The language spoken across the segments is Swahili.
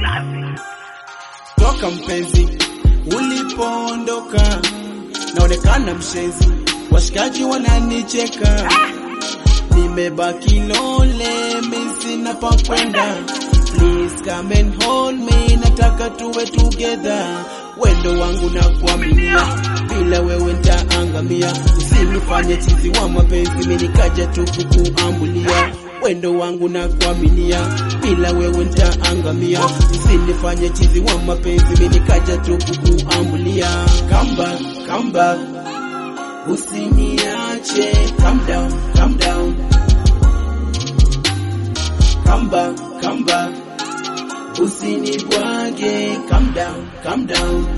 toka mpenzi ulipoondoka, naonekana mshenzi, washikaji wananicheka, nimebaki lole, mimi sina pa kwenda. Please come and hold me, nataka tuwe together. Wendo wangu na kuaminia, bila wewe nitaangamia. Usinifanye chizi wa mapenzi, mimi nikaja tu kukuambulia. Wendo wangu na kuaminia, bila wewe nitaangamia. Usinifanye chizi wa mapenzi, mimi nikaja tu kukuambulia. Come back, come back, usiniache. Calm down, calm down. Come back, come back. Usinibwage, calm down, calm down.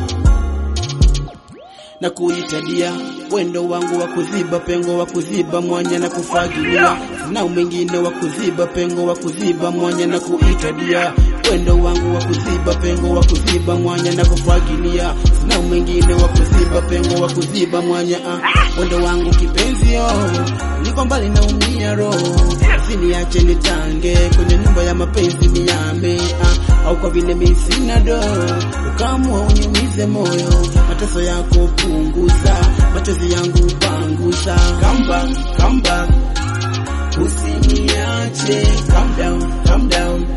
Na kuitadia wendo wangu wa kuziba pengo wa kuziba mwanya na kufagilia, sina mwingine wa kuziba pengo wa kuziba mwanya na kuitadia wendo wangu wa kuziba pengo wa kuziba mwanya na kufagilia, sina mwingine wa kuziba pengo wa kuziba mwanya ah. Wendo wangu kipenzi oh, niko mbali naumia roho, usiniache nitange kwenye nyumba ya mapenzi niyame ah, au kwa vile mimi sina do, ukamua uniumize moyo, mateso yako punguza, machozi yangu panguza. Come back, come back, usiniache. Calm down, calm down.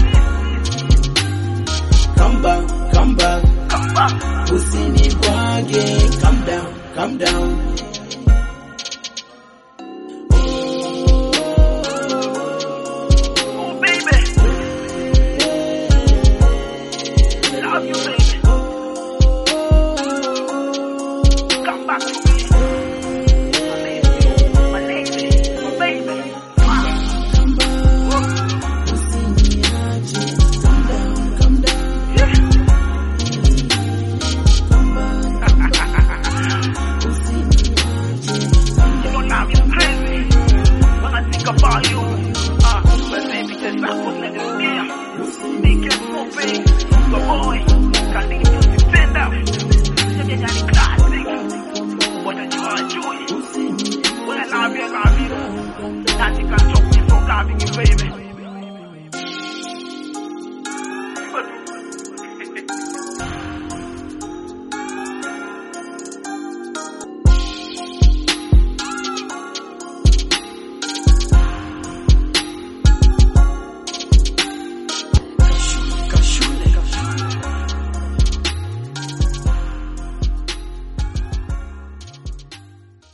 Come back, come back, usinibwage. Calm down, calm down. Oh, baby. Love you, baby. Come back to me. My lady, my lady, my baby. You know now you're crazy when I think about you. Ah, but baby, just not gonna let it be. Make it so big, the boy.